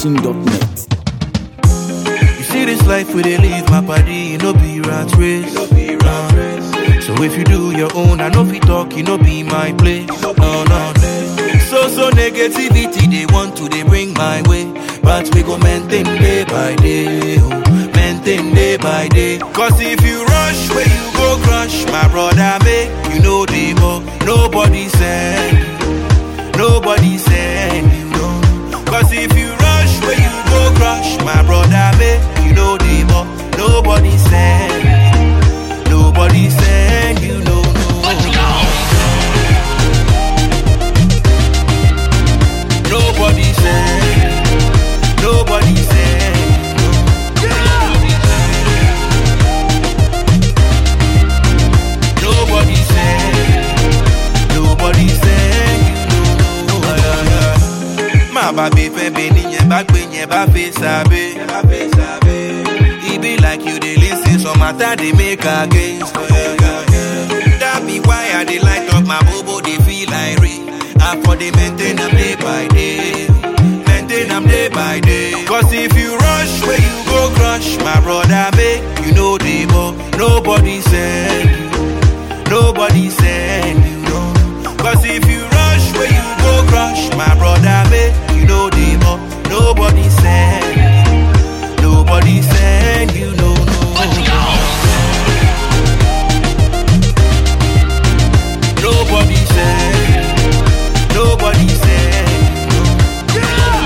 ZackNation.net. You see this life where they live, my body, no be rat race. Uh, so if you do your own, I know if you talk, you know be my place. No, no. So, so negativity, they want to, they bring my way. But we go maintain day by day, oh, maintain day by day. Cause if you rush, where you go crush, my brother, make you know the more. Nobody send you, nobody send you, no. Cause if you rush, where you go crush, my brother, make you know the more. Nobody send you, nobody send you, no, no. Nobody send, nobody send. Nobody send, nobody send you no. Má bá gbé fẹ́ bẹ níyẹn bá gbé yẹn bá fẹ́ sábẹ́. E be like you dey lis ten some matter dey make against. That be why I dey light up my bobo dey feel like rain. I for dey maintain am day by day. Maintain am day by day. Cause if you rush where you go crush, my brother make you know the more. Nobody send you. Nobody send you, no. Cause if you rush where you go crush, my brother, make you know the more. Nobody send you. Nobody send you, no, no. Nobody send you. Nobody send you.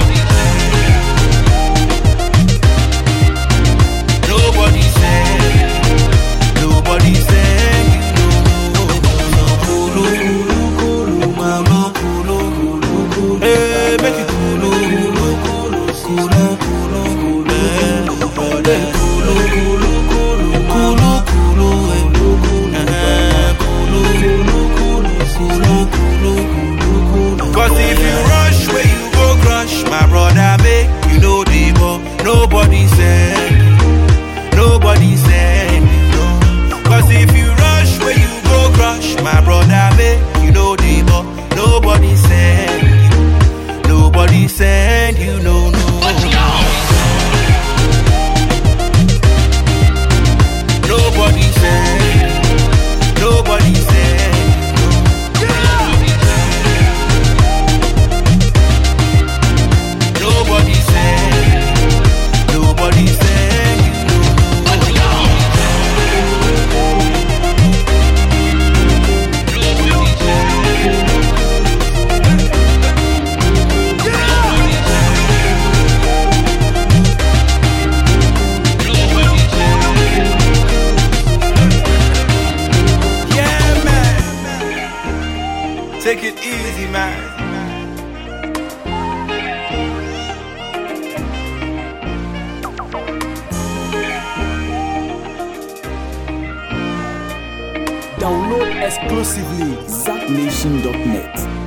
Nobody send you. Nobody send you. No, no, no. Kulu, kulu, kulu, mama. Kulu, kulu, kulu. Hey, make it kulu, kulu, kulu, kulu, kulu, kulu. Eh, eh, kulu, kulu, kulu, kulu, kulu, eh. Eh, kulu, kulu, kulu, kulu, kulu, kulu, kulu. Cause if you rush where you go crush, my brother, make you know the more. Nobody send you. Nobody send you, no. Cause if you rush where you go crush, my brother, make you know the more. Nobody send you, nobody send you, no, no. Nobody send you, nobody send you, nobody send you, nobody send you, no, no. Yeah, man. Take it easy, man. Download exclusively ZackNation.net.